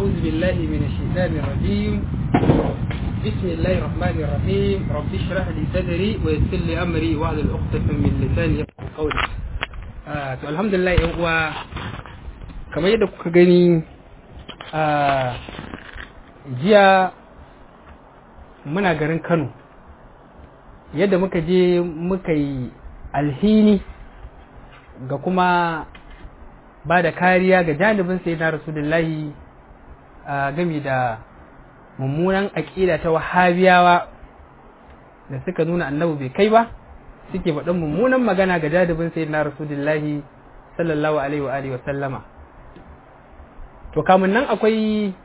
أعوذ بالله من الشيطان الرجيم بسم الله الرحمن الرحيم رب اشرح لي صدري ويسر لي أمري واحلل عقدة من لساني يفقهوا قولي آه to alhamdulillah yan uwa kamar yadda kuka gani a jiya muna garin Kano yadda muka je muka yi alhini ga kuma ba da kariya ga janibin sai na rasulullahi a gami da mummunan aƙida ta wahabiyawa da suka nuna annabi bai kai ba suke faɗin mummunan magana ga janibin sai na rasulullahi sallallahu alaihi wa alihi wa sallama to kamun nan akwai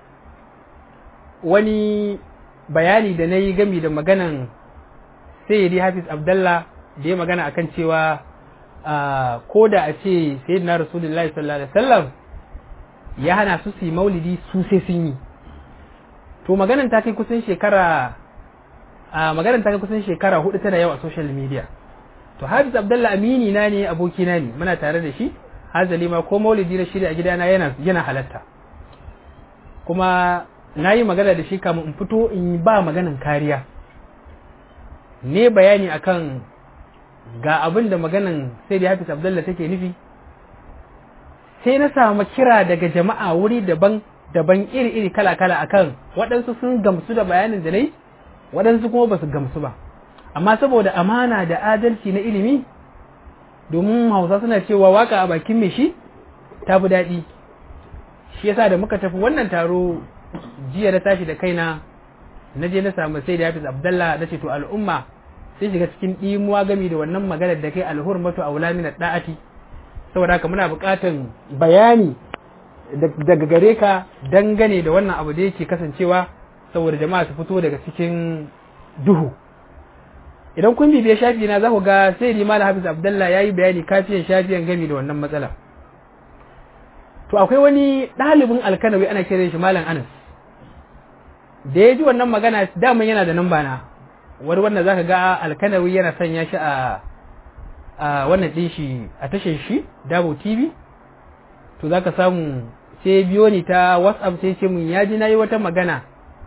wani bayani da na yi gami da maganan sayyidi hafiz abdallah da ya magana akan cewa ko da a ce sayyidina rasulullahi sallallahu alaihi wasallam ya hana su su yi maulidi su sai sun yi to maganan ta kai kusan shekara a maganan ta kai kusan shekara hudu tana yau a social media to hafiz abdallah amini na ne aboki na ne muna tare da shi hazali ma ko maulidi na shirya a gidana yana yana halatta kuma na yi magana da shi kamun in fito in ba maganan kariya ne bayani akan ga abin da maganan sai da hafiz abdullah take nufi sai na samu kira daga jama'a wuri daban daban iri-iri kala-kala akan waɗansu sun gamsu da bayanin da na yi waɗansu kuma ba su gamsu ba amma saboda amana da adalci na ilimi domin hausa suna cewa waka a bakin mai shi ta fi daɗi shi yasa da muka tafi wannan taro jiya na tashi da kaina na je na samu sai da hafiz abdallah na ce to al'umma sai shiga cikin ɗimuwa gami da wannan maganar da kai alhurmatu aula min da'ati saboda haka muna buƙatan bayani daga gare ka dangane da wannan abu da yake kasancewa saboda jama'a su fito daga cikin duhu idan kun bibiya shafi na za ku ga sai da malam hafiz abdallah ya yi bayani kafiyan shafiyan gami da wannan matsala to akwai wani ɗalibin alkanawi ana kiran shi malam anas da ya ji wannan magana daman yana da namba na wani wanda zaka ga alkanawi yana sanya shi a a wannan din shi a tashar shi dabo tv to zaka samu sai biyo ni ta whatsapp sai ce mun ya ji nayi wata magana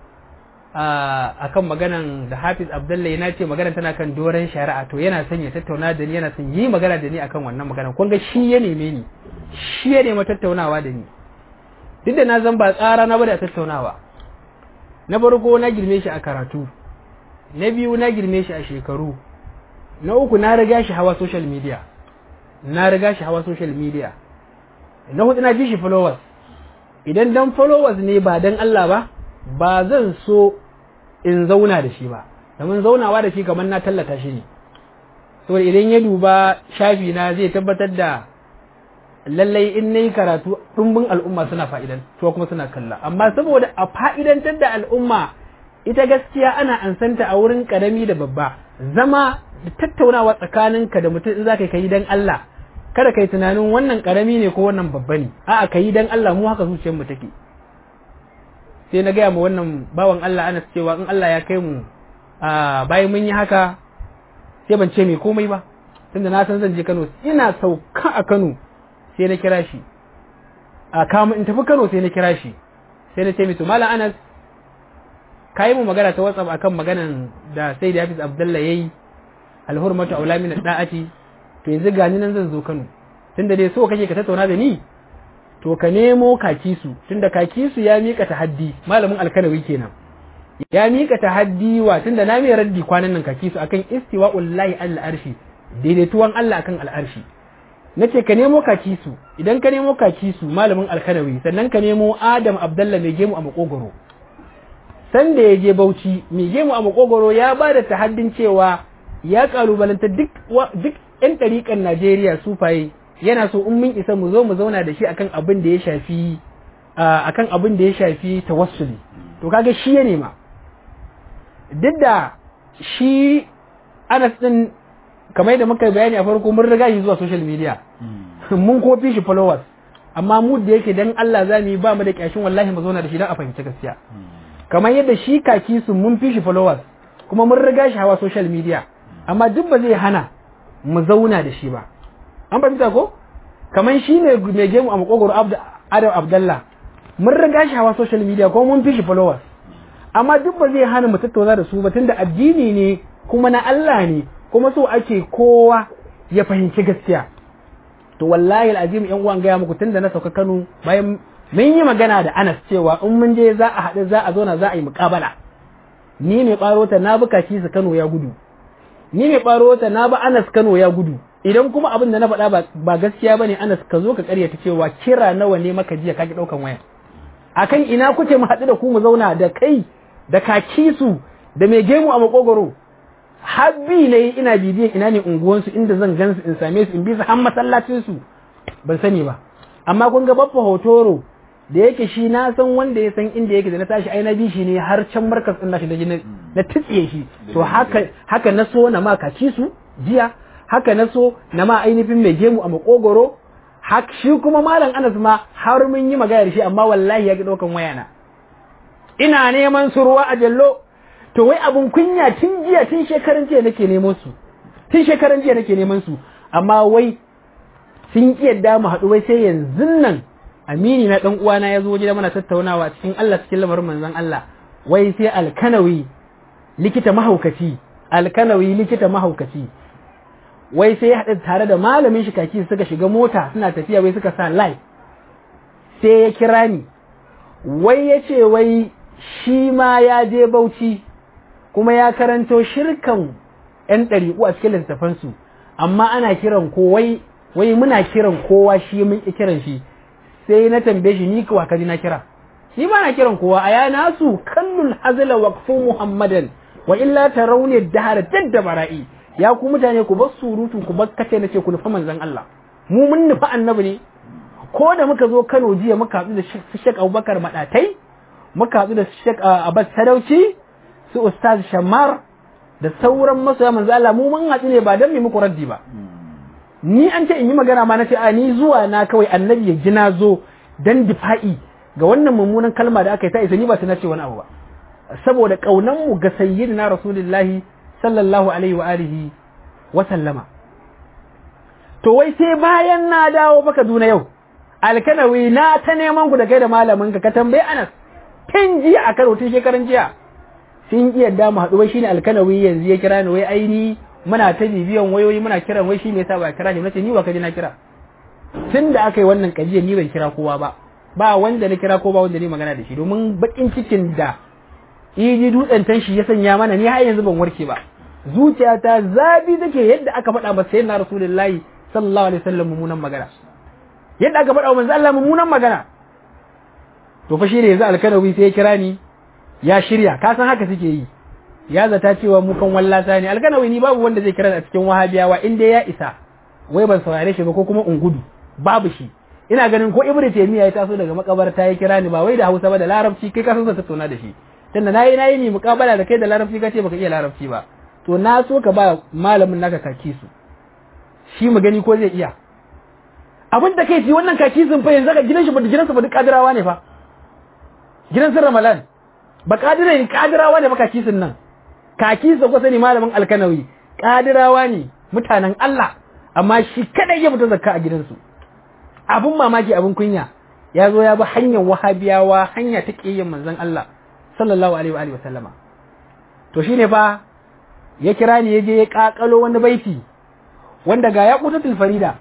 a kan maganan da hafiz abdullahi na ce magana tana kan doron shari'a to yana son ya tattauna da ni yana son yi magana da ni akan wannan magana kun ga shi ya neme ni shi ya nemi tattaunawa da ni duk da na zan ba tsara na bada tattaunawa na farko na girme shi a karatu na biyu na girme shi a shekaru na uku na riga shi hawa social media na riga shi hawa social media na hudu na ji shi followers idan dan followers ne ba dan Allah ba ba zan so in zauna da shi ba domin zaunawa da shi kamar na tallata shi ne saboda idan ya duba shafi na zai tabbatar da lallai in nayi karatu ɗumbin al'umma suna fa'idan to kuma suna kalla amma saboda a fa'idantar da al'umma ita gaskiya ana ansanta a wurin karami da babba zama da tattaunawa tsakaninka da mutum in za ka yi dan Allah kada kai tunanin wannan karami ne ko wannan babba ne a'a ka yi dan Allah mu haka zuciyar mu take sai na gaya ma wannan bawan Allah ana cewa in Allah ya kai mu a bayan mun yi haka sai ban ce mai komai ba tunda na san zan je Kano ina sauka a Kano sai na kira shi a kama in tafi Kano sai na kira shi sai na ce mai to malam Anas ka yi mu magana ta WhatsApp akan maganan da sai da Hafiz Abdullah yayi alhurmatu aula min da'ati to yanzu gani nan zan zo Kano tunda dai so kake ka tattauna da ni to ka nemo kakisu tunda kakisu ya mika tahaddi malamin alkanawi kenan ya mika tahaddi wa tunda na mai raddi kwanan nan kakisu akan istiwa'ul lahi al arshi daidaituwan Allah akan al arshi nace ka nemo kakisu idan ka nemo kakisu malamin alkanawi sannan ka nemo Adam Abdullah mai gemu a makogoro san da ya je Bauchi mai gemu a makogoro ya ba da tahaddin cewa ya kalubalanta duk duk yan ɗariƙan Najeriya sufaye yana so in mun isa mu zo mu zauna da shi akan abin da ya shafi akan abin da ya shafi tawassuli to kaga shi ya nema duk da shi Anas din kamar da muka bayani a farko mun riga shi zuwa social media mun kofi shi followers amma mu da yake dan Allah za mu yi ba mu da kyashin wallahi mu zauna da shi dan a fahimci gaskiya kamar yadda shi kaki su mun fi shi followers kuma mun riga shi hawa social media amma duk ba zai hana mu zauna da shi ba an fahimta ko kamar shi ne mai gemu a makogoro adam abdallah mun riga shi hawa social media ko mun fi shi followers amma duk ba zai hana mu tattauna da su ba tunda addini ne kuma na Allah ne kuma so ake kowa ya fahimci gaskiya to wallahi alazim yan uwan gaya muku tunda na sauka Kano bayan mun yi magana da Anas cewa in mun je za a haɗu za a zauna za a yi muƙabala ni mai ɓarota na bi kaki su Kano ya gudu ni mai ɓarota na bi Anas Kano ya gudu idan kuma abin da na faɗa ba gaskiya bane Anas ka zo ka ƙaryata cewa kira nawa ne maka jiya kaki ɗaukan waya akan ina kuke mu haɗu da ku mu zauna da kai da kaki su da mai gemu a makogoro habbi ne ina bibiyan ina ne unguwansu inda zan gansu in same su in bi su har masallacin su ban sani ba amma kun ga babba hotoro da yake shi na san wanda ya san inda yake da na tashi ai na bi shi ne har can markas din nashi da na titsiye shi to haka haka na so na ma kaci su jiya haka na so na ma ainihin mai gemu a makogoro hak shi kuma malam Anas ma har mun yi magana da shi amma wallahi ya ki daukan wayana ina neman su ruwa a jallo to wai abun kunya tun jiya tun shekaran jiya nake neman su tun shekaran jiya nake neman su amma wai sun ki yadda mu haɗu wai sai yanzu nan amini na dan uwana ya zo waje da mana tattaunawa cikin Allah cikin lamarin manzon Allah wai sai alkanawi likita mahaukaci alkanawi likita mahaukaci wai sai ya haɗu tare da malamin shi kaki suka shiga mota suna tafiya wai suka sa live sai ya kira ni wai ya ce wai shi ma ya je bauchi kuma ya karanto shirkan 'yan ɗariƙu a cikin littattafansu amma ana kiran ko wai wai muna kiran kowa shi mun ƙi kiran shi sai na tambaye shi ni kuwa kaji na kira ni ba na kiran kowa a yana su kallul hazla waqfu muhammadan wa illa tarawni dahar jadda bara'i ya ku mutane ku bar surutu ku bar kace nace ku nufa manzon Allah mu mun nufa annabi ne ko da muka zo Kano jiya muka haɗu da Sheikh Abubakar Madatai muka haɗu da Sheikh Abbas Sadauci su Ustaz Shammar da sauran masoya manzo Allah mu mun haɗu ne ba dan mu muku raddi ba ni an ce in yi magana ma na ce a ni zuwa na kawai annabi ya ji na zo dan difa'i ga wannan mummunan kalma da aka yi ta isa ni ba ta na ce wani abu ba saboda kaunan mu ga sayyidina rasulullahi sallallahu alaihi wa alihi wa sallama to wai sai bayan na dawo baka duna yau alkanawi na ta neman ku da kai da malamin ka ka tambayi Anas tun jiya a karo tun shekaran jiya sun iya da mu haɗu wai shine alkanawi yanzu ya kira ni wai aini muna ta bibiyan wayoyi muna kiran wai shi me yasa ba kira ni nace ni ba ka ji na kira tun da aka yi wannan kajiya ni ban kira kowa ba ba wanda na kira ko ba wanda ni magana da shi domin bakin cikin da iji dutsen tan shi ya sanya mana ni har yanzu ban warke ba zuciyata zabi take yadda aka faɗa ba sai na rasulullahi sallallahu alaihi wasallam mummunan magana yadda aka faɗa wa manzo Allah mummunan magana to fa shine yanzu alkanawi sai ya kira ni ya shirya ka san haka suke yi ya zata cewa mu kan wallata ne alkanawi ni babu wanda zai kira a cikin wahabiyawa in dai ya isa wai ban saurare shi ba ko kuma ungudu babu shi ina ganin ko ibnu taymiya ya taso daga makabarta ya kira ni ba wai da Hausa ba da larabci kai ka san sa tattauna da shi tunda nayi nayi ni muƙabala da kai da larabci kace baka iya larabci ba to na so ka ba malamin naka kaki su shi mu gani ko zai iya abin da kai ji wannan kaki sun fa yanzu ka gidan shi ba gidansa ba duk kadirawa ne fa gidan sun ramalan ba kadira ne kadirawa ne ba kaki sun nan kaki su ko sani malamin alkanawi kadirawa ne mutanen Allah amma shi kadai ya fita zakka a gidansu abun mamaki abun kunya ya zo ya bi hanyar wahabiyawa hanya ta ƙiyayyen manzon Allah sallallahu alaihi wa alihi wasallama to shine fa ya kira ni yaje ya kakalo wani baiti wanda ga ya kutatul farida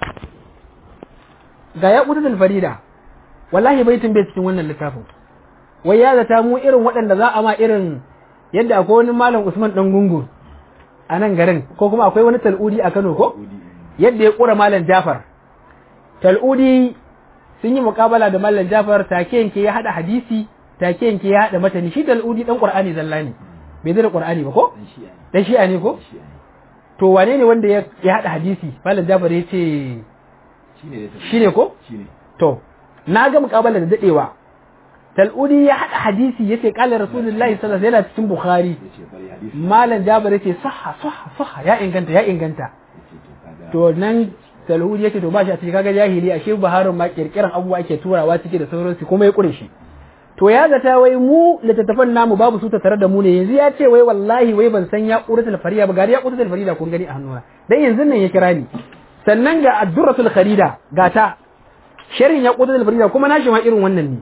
ga ya kutatul farida wallahi baitin bai cikin wannan littafin wai ya zata mu irin waɗanda za a ma irin yadda akwai wani malam Usman dan gungu a nan garin ko kuma akwai wani tal'udi a Kano ko yadda ya kura malam Jafar tal'udi sun yi muƙabala da malam Jafar take yanke ya hada hadisi take yanke ya hada matani shi tal'udi dan Qur'ani zalla ne bai da Qur'ani ba ko dan shi'a ne ko to wane ne wanda ya hada hadisi malam Jafar ya ce shine ko to na ga muƙabala da dadewa tal'udi ya hada hadisi yace qala rasulullahi sallallahu alaihi wasallam cikin bukhari malam Jafar yace sahha sahha sahha ya inganta ya inganta to nan talhudi yake to ba shi a cikin kaga jahili ashe baharun ma kirkiran abubuwa ake turawa ciki da sauransu kuma ya kure shi to ya zata wai mu littattafan namu babu su tare da mu ne yanzu ya ce wai wallahi wai ban san ya quratul farida ba gari ya quratul farida kun gani a hannuna dan yanzu nan ya kira ni sannan ga addurratul kharida ga ta sharhin ya quratul farida kuma nashi ma irin wannan ne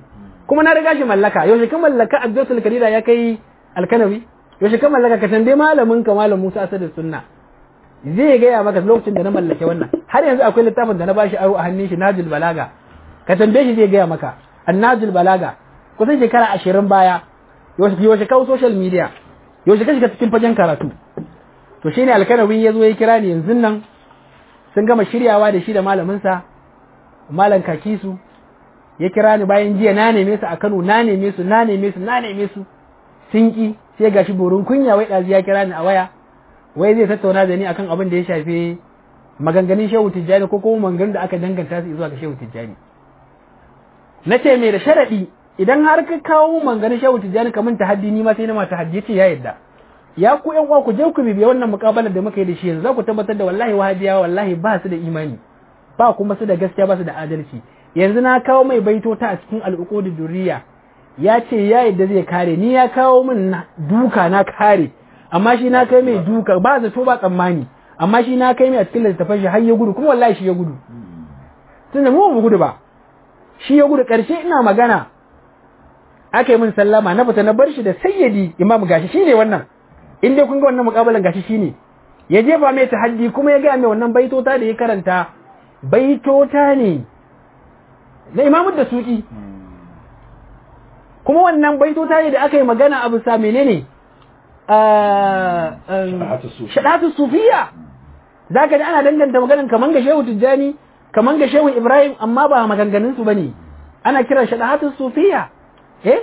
kuma na riga shi mallaka yaushe ka mallaka abdul karira ya kai alkanawi yaushe ka mallaka ka tambaye malamin ka malam Musa Asad sunna zai gaya maka lokacin da na mallake wannan har yanzu akwai littafin da na bashi aro a hannun shi Najul Balaga ka tambaye shi zai gaya maka Annajul Balaga kusan shekara ashirin baya yaushe kawo social media yaushe ka shiga cikin fagen karatu to shine alkanawi ya zo ya kira ni yanzu nan sun gama shiryawa da shi da malaminsa malam kakisu ya kira ni bayan jiya na neme su a Kano na neme su na neme su na neme su sun ki sai gashi burin kunya wai ɗazi ya kira ni a waya wai zai tattauna da ni akan abin da ya shafi maganganun shehu tijjani ko kuma maganganun da aka danganta su zuwa ga shehu tijjani na ce mai da sharaɗi idan har ka kawo maganganun shehu tijjani kamar tahaddi ni ma sai na ma tahaddi ya ce ya yadda ya ku yan uwa ku je ku bibiya wannan mukabalar da muka yi da shi yanzu za ku tabbatar da wallahi wahabiyawa wallahi ba su da imani ba kuma su da gaskiya ba su da adalci yanzu na kawo mai baito ta a cikin al'uqudud durriya ya ce ya yadda zai kare ni ya kawo min duka na kare amma shi na kai mai duka ba zato ba tsammani amma shi na kai mai a cikin littafin shi har ya gudu kuma wallahi shi ya gudu tun da mu ba gudu ba shi ya gudu karshe ina magana aka yi min sallama na fita na bar shi da sayyidi imam gashi shine wannan in dai kun ga wannan mukabalan gashi shine ya jefa mai tahaddi kuma ya ga mai wannan baitota da ya karanta baitota ne na imamu da suki kuma wannan baitota ne da aka yi magana abu sa menene shaɗatu sufiya za ka ji ana danganta maganin kaman ga shehu tijjani kaman ga shehu ibrahim amma ba maganganun su bane ana kiran shaɗatu sufiya eh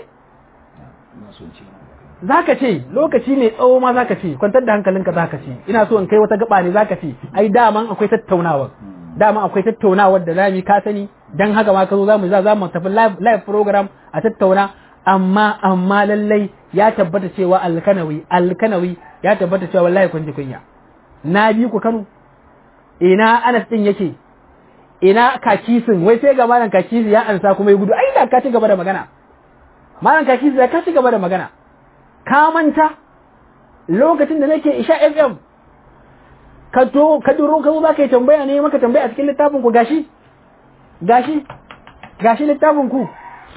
za ka ce lokaci mai tsawo ma za ka ce kwantar da hankalinka za ka ce ina so in kai wata gaba ne za ka ce ai daman akwai tattaunawar daman akwai tattaunawar da zamu ka sani dan haka ma ka zo zamu za mu tafi live program a tattauna amma amma lallai ya tabbata cewa alkanawi alkanawi ya tabbata cewa wallahi kun ji kunya na bi ku Kano ina Anas din yake ina kakisin wai sai ga malam kakisi ya ansa kuma ya gudu ai da ka ci gaba da magana malam kakisi ya ka ci gaba da magana ka manta lokacin da nake Isha FM ka to ka duro ka zo zaka yi tambaya ne maka tambaya a cikin littafin ku gashi gashi gashi littafin ku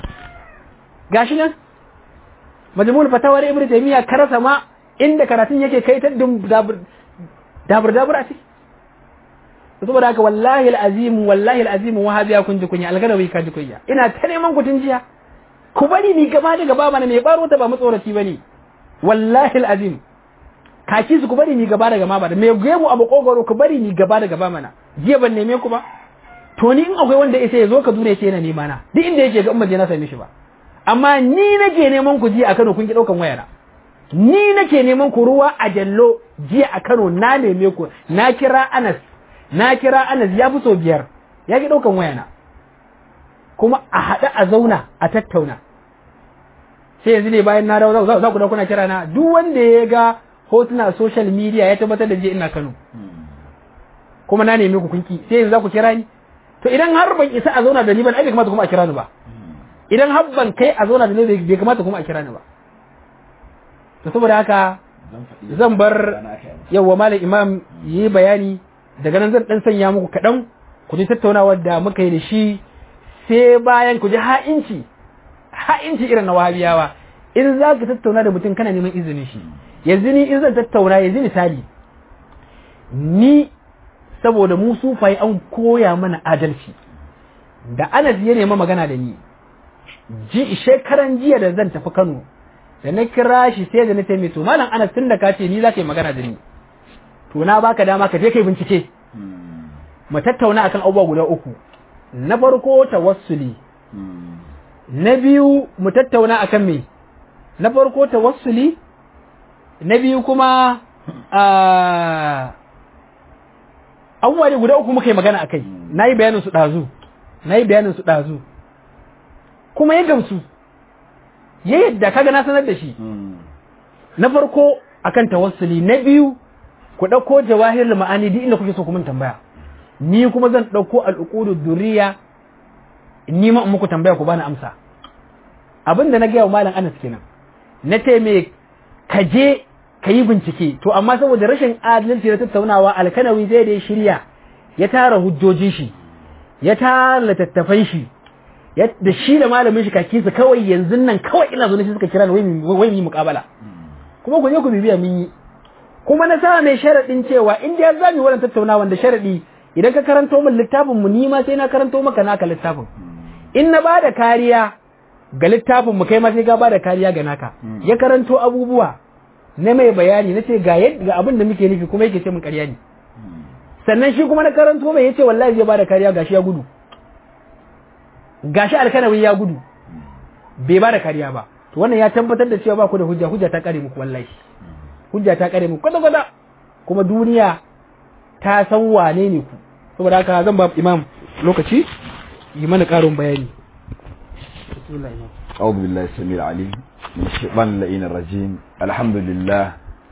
gashi nan majmul fatawar ibnu taymiya karasa ma inda karatun yake kai ta dabur dabur dabur a ciki saboda haka wallahi alazim wallahi alazim wahabiya kun ji kunya algarawi ka ji kunya ina ta neman ku jiya ku bari ni gaba da gaba mana mai baro ta ba matsoraci bane wallahi alazim kaki su ku bari ni gaba da gaba ba mai gemu a makogoro ku bari ni gaba da gaba mana jiya ban neme ku ba to ni in akwai wanda ya ya zo ka dure ce yana nema na duk inda yake ga umma je na same shi ba amma ni nake neman ku jiya a Kano kun ki daukan wayana ni nake neman ku ruwa a jallo jiya a Kano na neme ku na kira Anas na kira Anas ya fi so biyar ya ki daukan wayana kuma a haɗa a zauna a tattauna sai yanzu ne bayan na dawo za ku dauka kuna kira na duk wanda ya ga hotuna social media ya tabbatar da jiya ina Kano kuma na neme ku kunki sai yanzu za ku kira ni to idan har ban isa a zauna da ni ban ai bai kamata kuma a kira ni ba idan har ban kai a zauna da ni bai kamata kuma a kira ni ba to saboda haka zan bar yawa malam imam yi bayani daga nan zan dan sanya muku kaɗan ku ji tattaunawar da muka yi da shi sai bayan ku ji ha'inci ha'inci irin na wahabiyawa in za ka tattauna da mutum kana neman izinin shi yanzu ni in zan tattauna yanzu misali ni saboda mu sufaye an koya mana adalci da Anas ya nema magana da ni ji shekaran jiya da zan tafi Kano da na kira shi sai da na ce mai to malam Anas tun da ka ce ni za ka yi magana da ni to na baka dama ka je kai bincike mu tattauna akan abubuwa guda uku na farko tawassuli na biyu mu tattauna akan me na farko tawassuli na biyu kuma abubuwa ne guda uku muka yi magana a kai na yi bayanin su ɗazu na yi bayanin su ɗazu kuma ya gamsu ya yadda kaga na sanar da shi na farko akan tawassuli na biyu ku ɗauko jawahir ma'ani duk inda kuke so kuma tambaya ni kuma zan ɗauko al'ukudu duriya ni ma muku tambaya ku bani amsa abin da na gaya wa malam anas kenan na ce me ka je ka yi bincike to amma saboda rashin adalci na tattaunawa alkanawi zai da ya shirya ya tara hujjojin shi ya tara littattafan shi da shi da malamin shi kaki su kawai yanzu nan kawai ina zo ne suka kira ni wai mu muƙabala kuma ku je ku bibiya mun yi kuma na sa mai sharaɗin cewa in dai za mu wannan tattaunawa da sharaɗi idan ka karanto min littafin mu ni ma sai na karanto maka naka littafin in na ba da kariya ga littafin mu kai ma sai ka ba da kariya ga naka ya karanto abubuwa na mai bayani na ce ga ga abin da muke nufi kuma yake ce mun ƙarya ne sannan shi kuma na karanto mai yace wallahi zai ba da kariya gashi ya gudu gashi alkanawi ya gudu bai ba da kariya ba to wannan ya tabbatar da cewa ba ku da hujja hujja ta kare muku wallahi hujja ta kare muku kwata kwata kuma duniya ta san wane ne ku saboda haka zan ba imam lokaci yi mana karin bayani أعوذ بالله السميع العليم من الشيطان اللئين الرجيم الحمد لله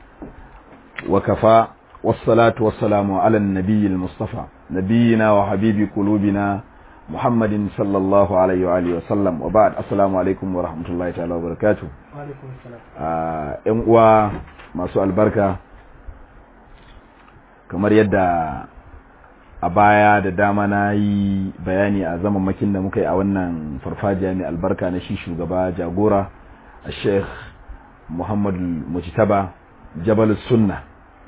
وكفى والصلاة والسلام على النبي المصطفى نبينا وحبيب قلوبنا محمد صلى الله عليه وآله وسلم وبعد السلام عليكم ورحمة الله تعالى وبركاته وعليكم السلام ‘yan uwa masu albarka kamar yadda a baya da dama na yi bayani a makin da muka yi a wannan farfajiya mai albarka na shi shugaba jagora a sheikh muhammadu mujtaba jabal sunna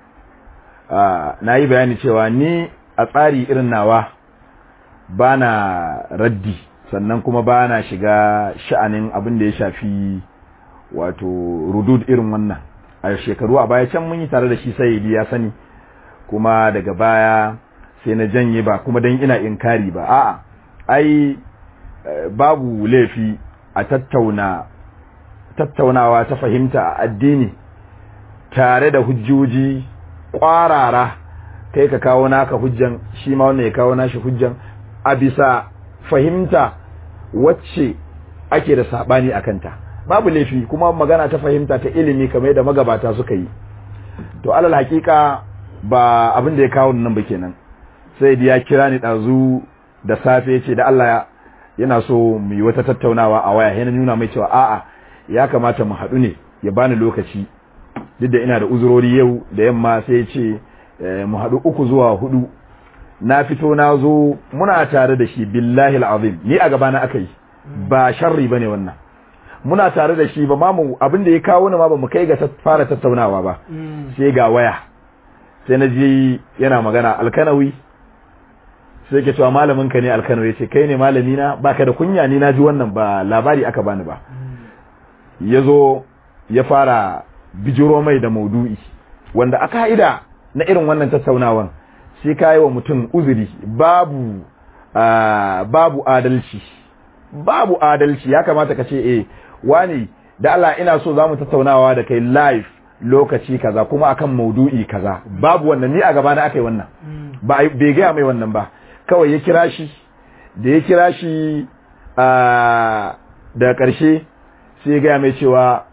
na yi bayani cewa ni a tsari irin nawa ba na raddi sannan kuma ba na shiga sha'anin abin da ya shafi wato rudud irin wannan a shekaru a baya can mun yi tare da shi sai ya sani kuma daga baya sai na janye ba kuma dan ina inkari ba a'a ai babu laifi a tattauna tattaunawa ta fahimta a addini tare da hujjoji kwarara kai ka kawo naka hujjan shi ma wannan ya kawo nashi hujjan a bisa fahimta wacce ake da sabani a kanta babu laifi kuma magana ta fahimta ta ilimi kamar yadda magabata suka yi to alal hakika ba abin da ya kawo nan ba kenan sai ya kira ni dazu da safe ce da Allah yana so mu yi wata tattaunawa a waya yana nuna mai cewa a'a ya kamata mu haɗu ne ya bani lokaci duk da ina da uzurori yau da yamma sai ya ce mu haɗu uku zuwa hudu na fito na zo muna tare da shi billahi al'azim ni a gabana aka yi ba sharri bane wannan muna tare da shi ba ma mu abin da ya kawo ni ma ba mu kai ga fara tattaunawa ba sai ga waya sai na ji yana magana alkanawi sai ke cewa malamin ka ne alkanawi ya ce kai ne malami na baka da kunya ni na ji wannan ba labari aka bani ba ya zo ya fara bijiro mai da maudu'i wanda a ka'ida na irin wannan tattaunawan sai ka yi wa mutum uzuri babu babu adalci babu adalci ya kamata ka ce eh wani da Allah ina so zamu tattaunawa da kai live lokaci kaza kuma akan maudu'i kaza babu wannan ni a gaba na akai wannan ba bai ga mai wannan ba kawai ya kira shi da ya kira shi a da karshe sai ga mai cewa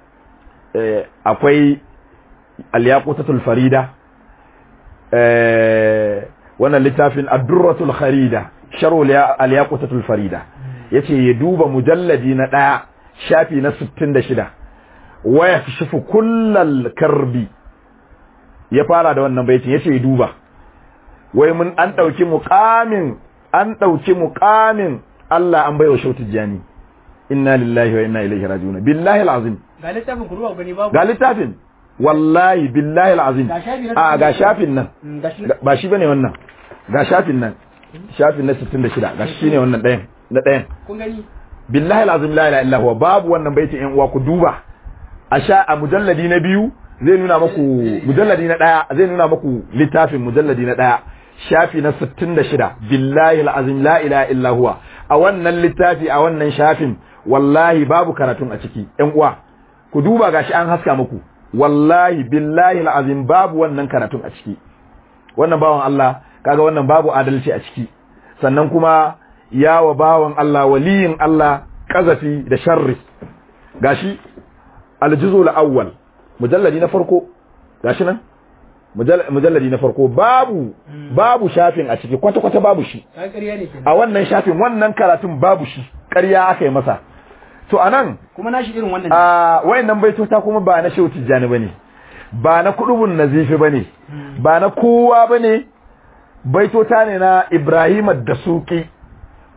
akwai al-yaqutatul farida wannan littafin ad-durratul kharida sharh al-yaqutatul farida yace ya duba mujalladi na ɗaya shafi na 66 waya shifu kullal karbi ya fara da wannan baitin yace ya duba wai mun an dauki muqamin an dauki muqamin Allah an baiwa shautu jani inna lillahi wa inna ilaihi raji'un billahi alazim ga littafin ku ruwa gani babu ga littafin wallahi billahi alazim a ga shafin nan ba shi bane wannan ga shafin nan shafin na 66 ga shi ne wannan ɗayan na ɗayan kun gani billahi alazim la ilaha illa huwa babu wannan baitin yan uwa ku duba a sha a mujalladi na biyu zai nuna maku mujalladi na ɗaya zai nuna maku littafin mujalladi na ɗaya shafi na 66 billahi alazim la ilaha illa huwa a wannan littafi a wannan shafin wallahi babu karatun a ciki yan uwa ku duba gashi an haska muku wallahi billahi alazim babu wannan karatun a ciki wannan bawan Allah kaga wannan babu adalci a ciki sannan kuma ya wa bawan Allah waliyin Allah kazafi da sharri gashi aljuzul awwal mujalladi na farko gashi nan mujalladi na farko babu babu shafin a ciki kwata kwata babu shi a wannan shafin wannan karatun babu shi ƙarya aka yi masa to anan kuma nashi irin wannan a wayannan baitota kuma ba na shehu tijjani bane ba na kudubun nazifi bane ba na kowa bane baitota ne na Ibrahim da suki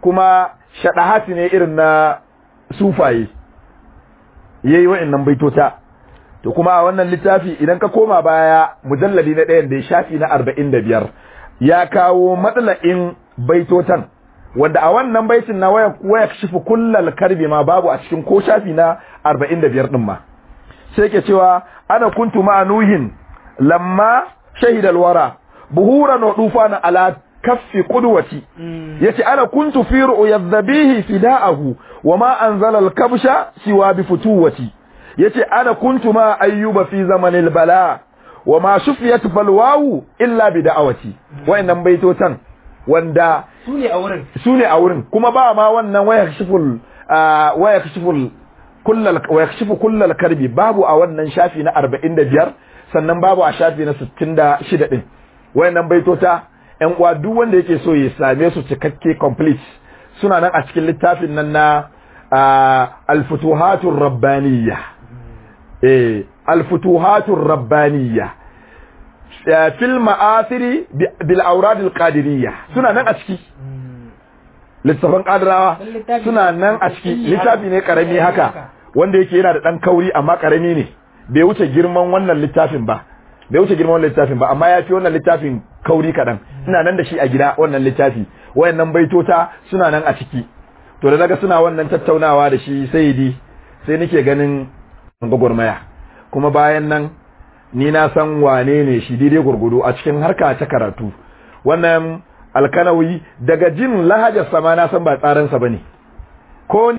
kuma shaɗahati ne irin na sufaye yayi wa'annan baitota to kuma a wannan littafi idan ka koma baya mujalladi na ɗayan da ya shafi na arba'in da biyar ya kawo matsala'in baitotan wanda a wannan baitin na waya waya shifu kullal karbi ma babu a cikin ko shafi na arba'in da biyar ɗin ma sai ke cewa ana kuntu ma'a nuhin lamma shahidal wara buhuran wa dufana ala kaffi qudwati yace ana kuntu fi ru'yat dhabihi fida'ahu wa ma anzala al-kabsha siwa bi futuwati yace ana kuntu ma ayyuba fi zamanil bala wa ma shufiyat balwahu illa bi da'awati wayannan baitotan wanda sune a wurin sune a wurin kuma ba ma wannan waya kashiful waya kashiful kullal waya kashifu kullal karbi babu a wannan shafi na 45 sannan babu a shafi na 66 din wayannan baitota ƴan uwa duk wanda yake so ya same su cikakke complete suna nan a cikin littafin nan na al-futuhatur rabbaniyya eh al-futuhatur rabbaniyya fil ma'athiri bil awrad al-qadiriyya suna nan a ciki littafin kadirawa suna nan a ciki littafi ne karami haka wanda yake yana da dan kauri amma karami ne bai wuce girman wannan littafin ba bai wuce girman wannan littafin ba amma ya fi wannan littafin kauri kaɗan ina nan da shi a gida wannan littafi wayannan baitota suna nan a ciki to da naga suna wannan tattaunawa da shi sayidi sai nake ganin gwagwarmaya kuma bayan nan ni na san wane ne shi daidai gurgudu a cikin harka ta karatu wannan alkanawi daga jin lahajar sama na san ba tsaransa bane ko